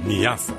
Niasa.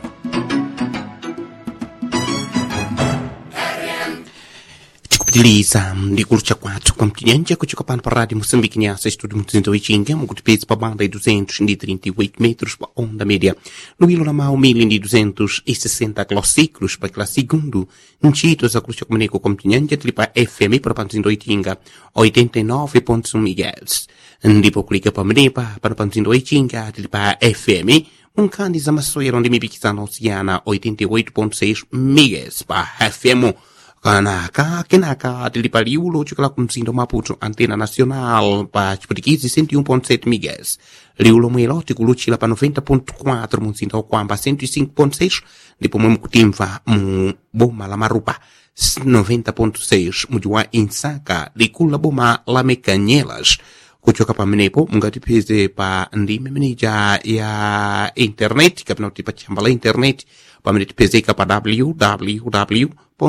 tikupitiliza ndikulucha kwathu kwa mtinyanja kuchoka pano pa rádio moçambique nyasa estúdio muzinda ichinga mukutipedza pa banda de 238 metros pa onda média no ilo na mau 1260 kilociclos pa kila segundo ncito za kulucha kumeneko kwa mtinyanja tili pa fm para pa mzinda ichinga 89.1 mhz ndipo kulika pa menepa pano pa mzinda ichinga tili pa fm munkhani za masoyero ndi mipikisano osiyana 88.6 mhz pa fm kanaka kenaka tili pa liulo ochokera ku mzinda wa maputo antena nacional pa chiputikizi 101.7 mhz liulo mwelo tikuluchira pa 90.4 mu mzinda wa kwamba 105.6 ndipo mwe mukutimva mu boma la marupa 90.6 muji wa insaka likulu la boma la mekanyelas kuchoka pamenepo mungatipeze pa ndime meneja ya internet kapena kuti pa chamba la internet pamene tipezeka pa www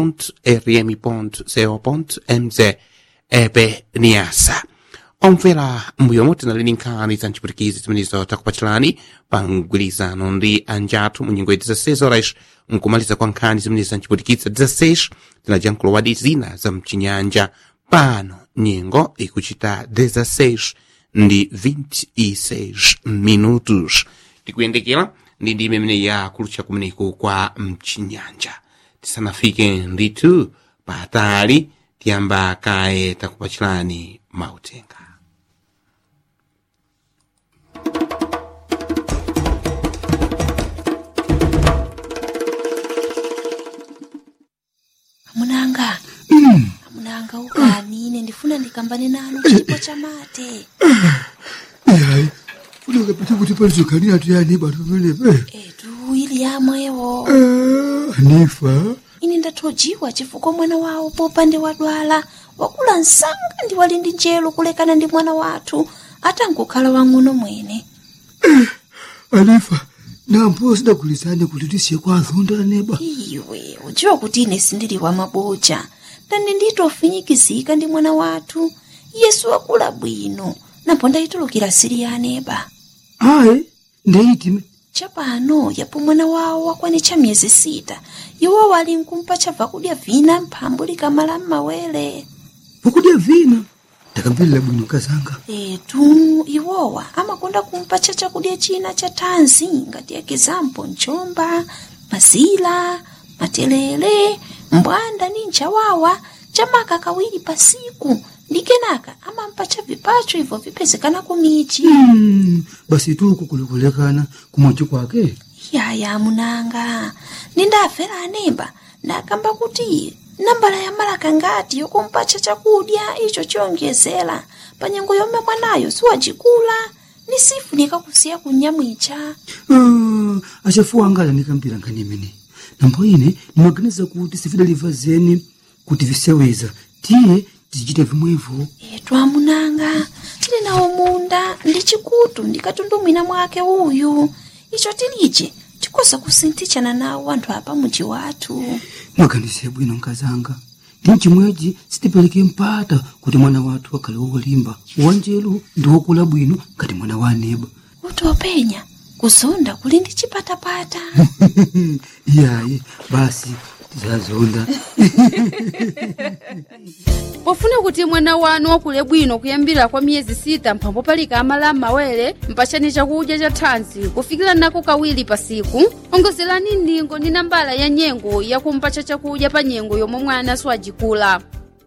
rm.co.mz epe niasa omvera mbuyo moti nalini nkhani za mchiputikizi zimenezo takupachirani pa mgwirizano ndi anjathu mu nyengo ya 16 horas nkumaliza kwa nkhani zimenezi za mchiputikizi 16 tinajankhulowadi zina za mchinyanja pano nyengo ikuchita 16 ndi 26 minutos tikuyendekera ndi ndime imene yakulucha kumeneko kwa mchinyanja tisanafike nditu patali tiyamba kaye takupachirani mautenga amunanga amunanga ukani ine ndifuna ndikambane nanu chipo cha mate yayi funeka pete kuti palizokani atu yani batu pamenepe etu ili yamwewo anifa ine ndathojiwa chifukwa mwana wawo popande wadwala wakula msanga ndi wali ndi njelo kulekana ndi mwana wathu atangokhala wang'ono mwene anifa nampo sidagulizane kuti tisiye kwa azonda neba iwe udziwa kuti ine sindili wa maboja ndani nditofinyikizika ndi mwana wathu yesu wakula bwino napo ndayitulukira siri ya aneba ayi ndeyitime chapano yapo mwana wawo wakwanitcha miyezi sita iwo wali nkumpa chabva kudya vina mphambu likamala m'mawere vakudya vina ndakamverera bwino kazanga etu iwowa amakonda kumpa cha chakudya china cha thanzi ngati ekizampo mchomba mazila matelele mbwanda ni nchawawa chamaka kawiri pasiku ndi kenaka amampa cha vipacho ibvo vipezekana kumichi Mm, basi tuku kulikulekana kumwachi kwake yaya munanga nindafera anemba ndakamba kuti nambala ya malaka ngati yokumpacha chakudya icho chiyonjezera pa nyengo yomwe mwanayo siwacikula ni sifu nikakusiya kunyamwicha Ah, achafuwa angala ndikambira nkhani imene nambo ine ndimaganiza kuti sifidaliva zeni kuti viseweza tiye tizichita vimwevo etu amunanga tili nawo munda ndi chikutu ndikatundumwina mwake uyu icho tilije tikoza kusinthichana nawo anthu apa muji wathu mwaganize bwino nkazanga ndi chimwechi sitipereke mpata kuti mwana wathu akhale wolimba wanjelu ndi wokula bwino ngati mwana wa aneba kuti openya kuzonda kuli ndi chipatapata iyayi basi tizazonda pofuna kuti mwana wanu wakule bwino kuyambira kwa miyezi sita mphambo palika amala m'mawere mpachani chakudya cha thanzi kufikira nako kawiri pasiku ongozerani ndingo ndi nambala ya nyengo yakumpacha chakudya pa nyengo yomwe mwana siwajikula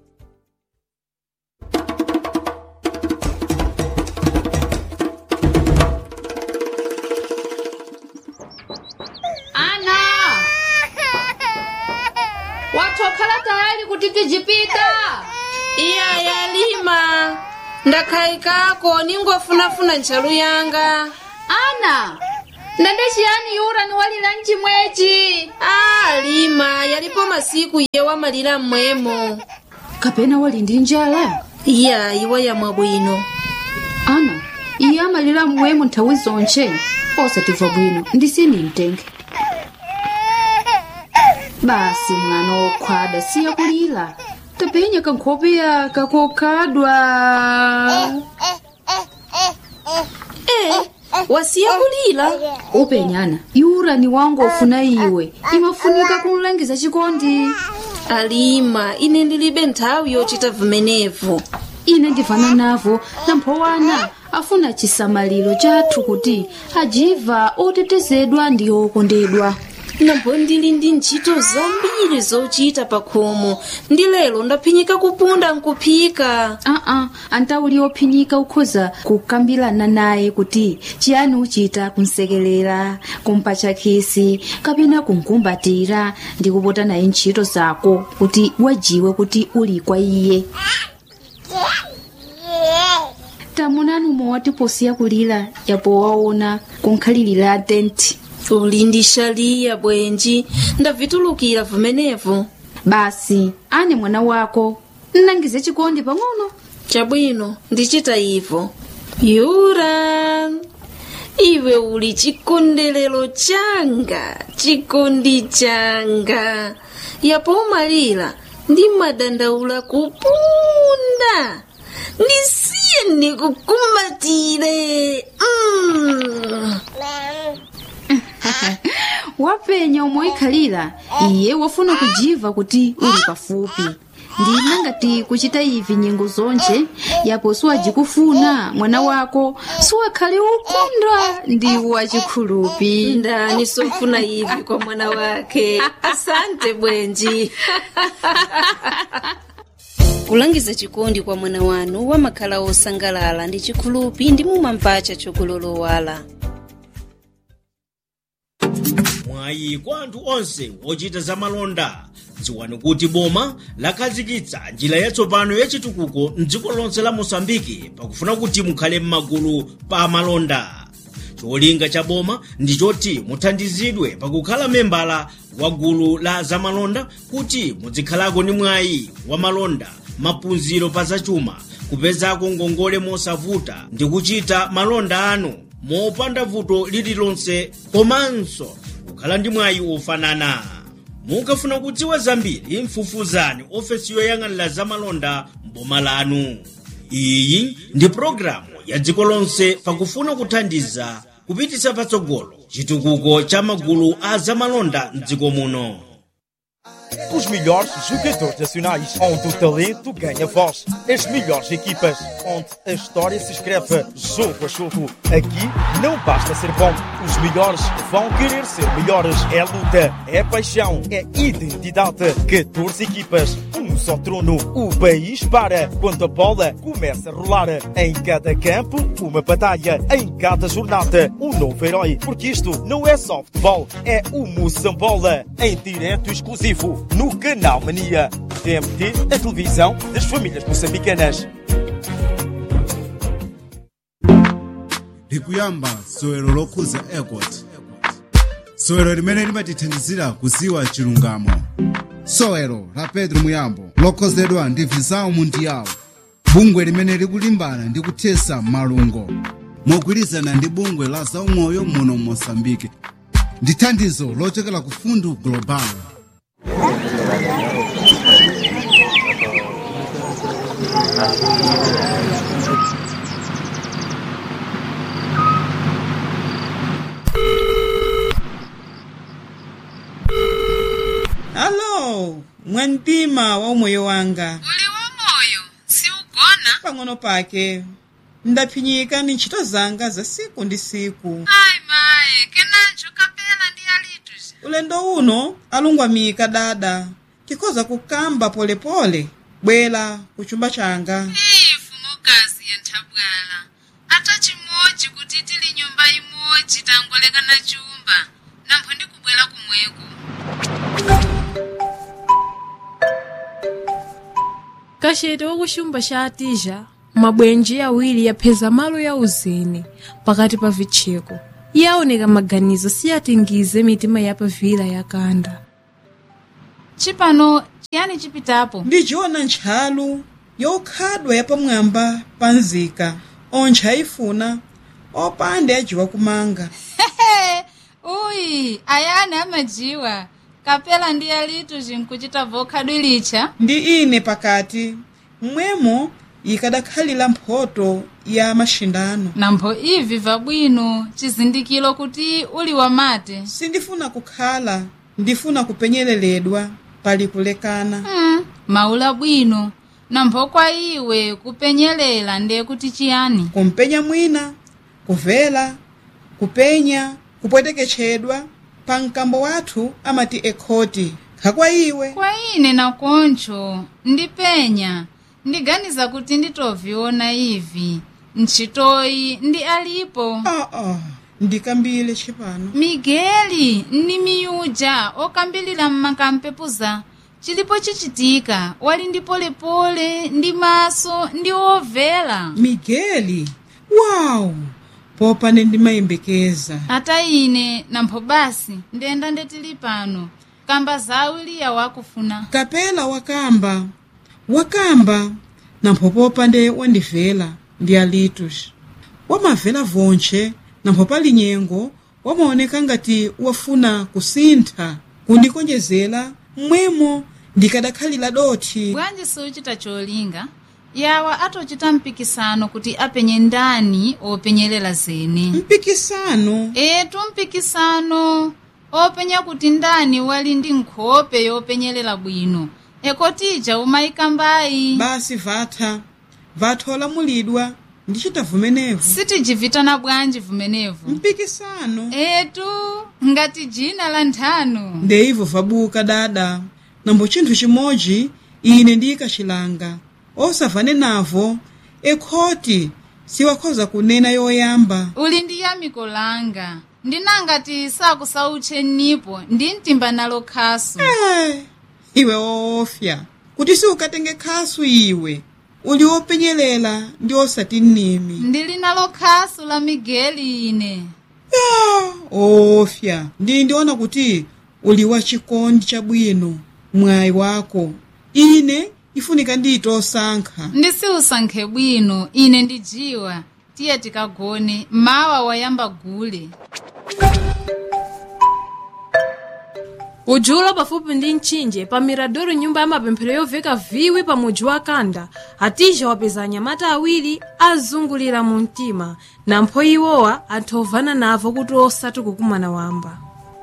ana watokhala tayari kuti tijipita iya yalima ndakhayikako ningofunafuna ntchalu yanga ana ndende chiyani yura ni walira mchimwechi a lima yalipo masiku iye wamalira mmwemo kapena wali ndi njala iya iwa yamwa bwino ana iye amalira mmwemo nthawi zonche osatimva bwino ndisini mtenge basi mwana wokhwada siya kulira tapenya kankhope yaka kokhadwa e wasiya kulira upenyana iurani wangu ofuna iwe imafunika kunlangiza chikondi alima ine ndilibe nthawi yochita vimenevu ine ndivana navo namphowana afuna chisamaliro chathu kuti ajiva otetezedwa ndi okondedwa nambo ndili ndi ntchito zambiri zochita pa khomo ndi lero ndaphinyika kupunda nkuphika aa antauli ophinyika ukhoza kukambirana naye kuti chiyani uchita kumsekelera kumpatcha khisi kapena kumkumbatira ndi kupota naye ntchito zako kuti wajiwe kuti uli kwa iye tamunani umwe posiya kulira yapo waona kunkhalirira tenti uli ndi shaliya bwenji ndavitulukira vimenevu basi ane mwana wako nnangize chikondi pang'ono chabwino ndichita ivo yura iwe uli chikondelero changa chikondi changa yapo umalira ndi madandaula kupunda ndisiye ndikukumbatire mm. wapenya omwe ikhalira iye wafuna kujiva kuti uli pafupi ndina ngati kuchita ivi nyengo zonje yapo siwajikufuna mwana wako siwakhale ukondwa ndi wachikhulupi ndani sofuna ivi kwa mwana wake asante bwenji kulangiza chikondi kwa mwana wanu wamakhala osangalala ndi chikhulupi ndi mumamvacha chokulolowala mwayi kwa anthu onse ochita zamalonda dziwani kuti boma lakhazikitsa njira yatsopano yachitukuko mdziko lonse la mosambiki pakufuna kuti mukhale m'magulu pa amalonda cholinga cha boma ndi choti muthandizidwe pakukhala membala wa gulu la zamalonda kuti muzikhalako ndi mwayi wa malonda maphunziro pa zachuma kupezako ngongole mosavuta ndi kuchita malonda anu mopanda vuto lililonse komanso kukhala ndi mwayi ofanana mukafuna kudziwa zambiri mfufuzani ofesi yoyang'anira zamalonda mboma lanu iyi ndi pologalamu ya dziko lonse pakufuna kuthandiza kupititsa patsogolo chitukuko cha magulu a zamalonda mdziko muno Os melhores jogadores nacionais, onde o talento ganha voz. As melhores equipas, onde a história se escreve jogo a jogo. Aqui não basta ser bom, os melhores vão querer ser melhores. É luta, é paixão, é identidade. 14 equipas, um só trono. O país para quando a bola começa a rolar. Em cada campo, uma batalha. Em cada jornada, um novo herói. Porque isto não é só futebol, é o Moçambola. Em direto exclusivo no Canal Mania. TMT, a televisão das famílias moçambicanas. likuyamba sowero lokhuza airport sowero limene limatithandizira kuziwa chilungamo sowero la pedro muyambo lokhozedwa ndi visao mundial bungwe limene likulimbana ndi kuthesa malungo mogwirizana ndi bungwe la zaumoyo muno mosambike ndi thandizo lochokera ku fundu global alo mwantima wa umoyo wanga uli wamoyo siugona pang'ono pake ndaphinyika ni ntchito zanga za siku ndi siku ayi maye kenanjo kapela ndi alitu ulendo uno alungwamika dada tikhoza kukamba polepole bwera ku chumba changa ifu mukazi ya nthabwala ata chimodzi kuti tili nyumba imodzi tangolekana chumba nampho ndikubwera kumweko kachete wakuchumba cha atija mabwenji awiri yapheza malo ya uzeni pakati pa vitcheko iye aoneka maganizo siyatingize mitima yapavira yakanda chipano chiyani chipitapo ndichiona ntchalu yokhadwa yapamwamba pa nzika ontcha ayifuna opanda yajiwa kumanga uyi ayani amajiwa kapela ndi alitu zinkuchita vokhadwilicha ndi ine pakati mmwemo ikadakhalira mphoto ya maxindano nampho ivi vabwino chizindikiro kuti uli wamate sindifuna kukhala ndifuna kupenyeleredwa pali kulekana mm, maula bwino nampho kwa iwe kupenyelela ndiye kuti chiyani kumpenya mwina kuvela kupenya kupweteketchedwa pa mkambo wathu amati ekhoti khakwa iwe kwa ine nakoncho ndipenya ndiganiza kuti nditoviona ivi ntchitoyi ndi alipo ah, ah. ndikambile chipano migeli ndi miyuja okambilira mmakampepuza chilipo chichitika wali ndi polepole ndi maso ndi ovela migeli wawu popane ndimayembekeza ata ine nampho basi ndenda ndetili pano kamba zawiliya wakufuna kapela wakamba wakamba nampho popande wandivela ndi alitus wamavela vonche nampho pali nyengo wamaoneka ngati wafuna kusintha kundikonjezera mmwemo ndikadakhalira dothi bwanji siuchita cholinga yawa atochita mpikisano kuti apenye ndani openyelela zene mpikisano etu mpikisano openya kuti ndani wali ndi nkhope yopenyelela bwino ekotija umayikambayi basi vatha vatha olamulidwa ndichita vumenevu sitijivitana bwanji vumenevu mpikisano etu ngati jina la nthano ndeivo vabuka dada nambo chinthu chimodzi ine ndiyikachilanga osavane navo ekhoti siwakhoza kunena yoyamba uli ndi yamiko langa ndinangati sakusautche nipo ndi mtimba nalo khasu Eh, iwe woofya kuti siukatenge khasu iwe uli wopenyelela ndi osati nnimi ndili nalo khasu la migeli ine ofya ndi ndiona kuti uli wachikondi chabwino mwayi wako ine ifunika ndiyite osankha ndisiusankhe bwino ine ndijiwa tiye tikagone mawa wayamba gule ujulo pafupi ndi mtchinje pa miradoro nyumba ya mapemphero yoveka viwi pa mudzi wa kanda atija wapeza anyamata awiri azungulira mu mtima nampho iwowa anthu ovana navo kuti osati kukumana wamba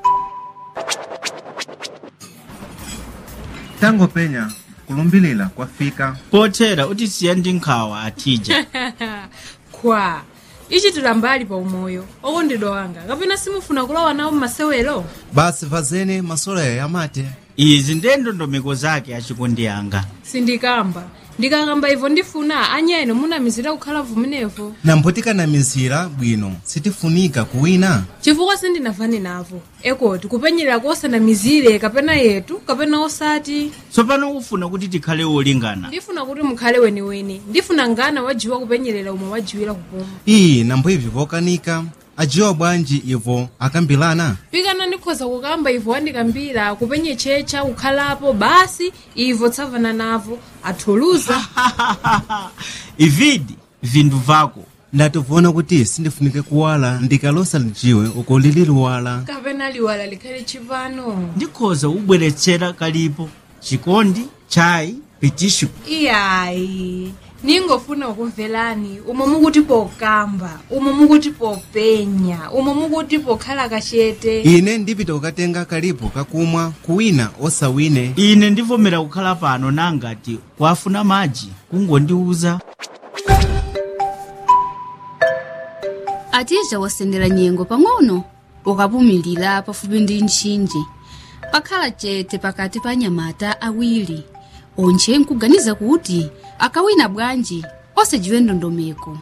tangopenya kulumbilira kwafika pothera utisiya ndi nkhawa atija kwa ichitira mbali pa umoyo okondedwa wanga kapena simufuna kulowa nawo mmasewero basi vazene masoloya yamate izi ndiye ndondomeko zake achikondi yanga sindikamba ndikakamba ivo ndifuna anyene munamizira kukhala vumenevo nambo tikanamizira bwino sitifunika kuwina chifukwa sindinavane navo ekoti kupenyerera kosanamizire kapena yetu kapena osati tsopano ufuna kuti tikhale wolingana ndifuna kuti mukhale weniweni ndifuna ngana wajiwa kupenyerera umwe wajiwira kupuma iyi nambo ivi vokanika ajiwa bwanji ivo akambilana pikana ndikhoza kukamba ivo wandikambira kupenye checha kukhalapo basi ivo tsavana navo athuluza ividi vindu vako ndativona kuti sindifunike kuwala ndikalosa lijiwe uko lili luwala kapena liwala likhale chipano ndikhoza ubweretsera kalipo chikondi chayi pitishu iyayi ningofuna ukumvelani umo mukuti pokamba umo mukuti popenya umo mukuti pokhala kachete ine ndipita kukatenga kalipo kakumwa kuwina osawine ine ndivomera kukhala pano nangati kwafuna madzi kungondiuza atija wasendera nyengo pang'ono ukapumilira pafupi ndi mtchinje pakhala chete pakati pa anyamata awiri onche nkuganiza kuti akawina bwanji osajiwe ndondomeko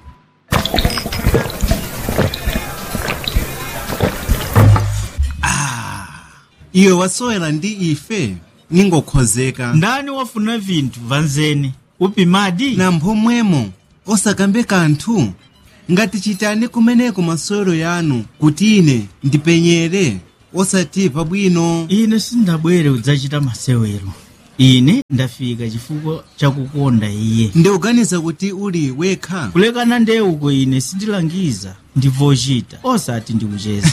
iwe wasowera ndi ife ningokhozeka ndani wafuna vinthu vanzene upimadi nampho mwemo osakambe kanthu ngati chitani kumeneko masewero yanu kuti ine ndipenyere osati pabwino ine sindabwere kudzachita masewero ine ndafika chifukwa chakukonda iye ndikuganiza kuti uli wekha kulekana nde uko ine sindilangiza ndivochita osati ndikucheza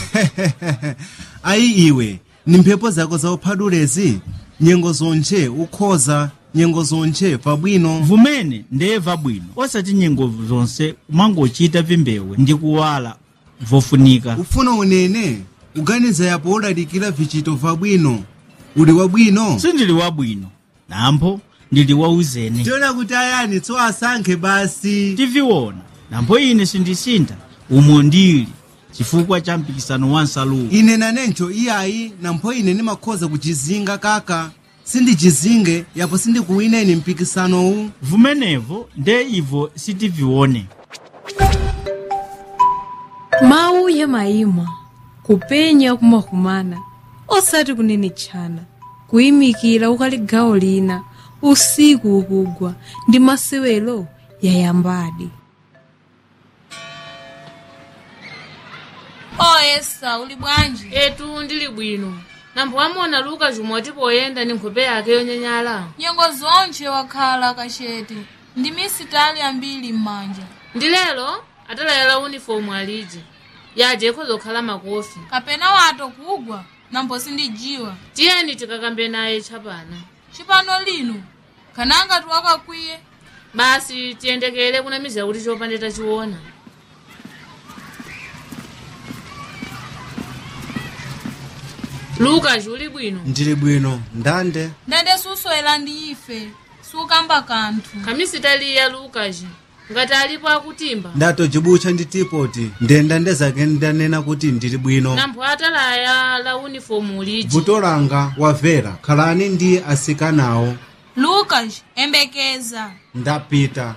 ayi iwe ni mphepo zako zauphadulezi nyengo zonche ukhoza nyengo zonche pabwino vumene ndeyeva bwino osati nyengo zonse kumangochita vimbewu ndi kuwala vofunika ufuna unene kuganiza yapo udalikira vichito vabwino uli wabwino sindili wabwino nampo ndili wauzene tiona kuti ayani tso asankhe basi tiviona nampo ine sindisintha umo ndili chifukwa cha mpikisano wa nsaluwo ine nanencho iyayi nampho ine ndimakhoza kuchizinga kaka sindichizinge yapo sindikuwineni mpikisanowu vumenevo nde ivo sitivione mawu ya mayima kupenya kumakumana osati kunene tchana kuyimikira ukali gawo lina usiku ukugwa ndi masewero yayambadi oyesa uli bwanji etu ndili bwino nambo amona luka jumwe poyenda ni nkhope yake yonyenyala nyengo zonche wakhala kachete ndi misitali ambiri m'manja ndi lero atalayala unifomu aliji yaje ikhoza kukhala makofi kapena wato kugwa nambo sindijiwa tiyeni tikakambe naye tchapana chipano lino kananga tiwakakwiye basi tiyendekere kunamiza kuti chopande tachiona luka uli bwino ndili bwino ndande ndande suswera ndi ife sukamba kanthu khamisitaliya lukaji ngati alipo akutimba ndatojibucha ndi tipoti ndenda ndezake ndanena kuti ndili bwino nampho atalaya la unifomu liji vuto langa wavera khalani ndi asikanawo lukas embekeza ndapita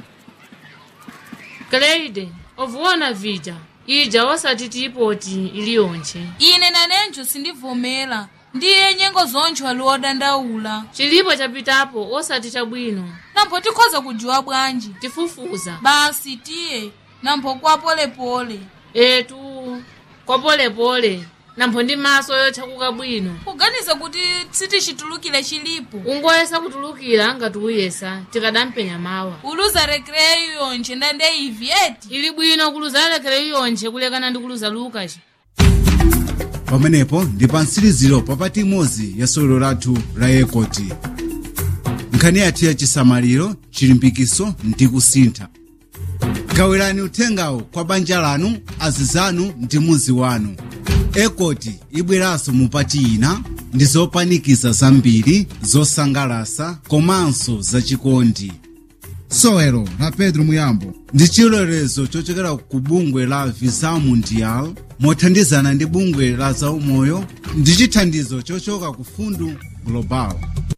kleide ovuona vija ija osati tipoti iliyonche ine nanenjo sindivomera ndiye nyengo zoncho ali odandaula chilipo chapitapo osati chabwino nampho tikhoza kujiwa bwanji tifufuza basi tiye nampho kwa polepole etu kwa polepole nampho ndi maso yotchakuka bwino kuganiza kuti sitichitulukire chilipo ungoyesa kutulukira ngati uyesa tikadampenya mawa uluza rekreyo yonche ndande ivi eti ili bwino kuluza rekreyo yonche kulekana ndi kuluza lukaci pamenepo ndi pa mtsiriziro papati imodzi ya sewero lathu la yekoti nkhani yathu ya chisamaliro chilimbikiso ndi kusintha gawirani uthengawo kwa banja lanu azizanu ndi muzi wanu ekoti ibweranso mupati ina ndi zopanikiza zambiri zosangalasa komanso zachikondi sewero la pedro muyambo ndi chilolezo chochokera ku bungwe la visa mundial mothandizana ndi bungwe la zaumoyo ndi chithandizo chochoka ku fundu global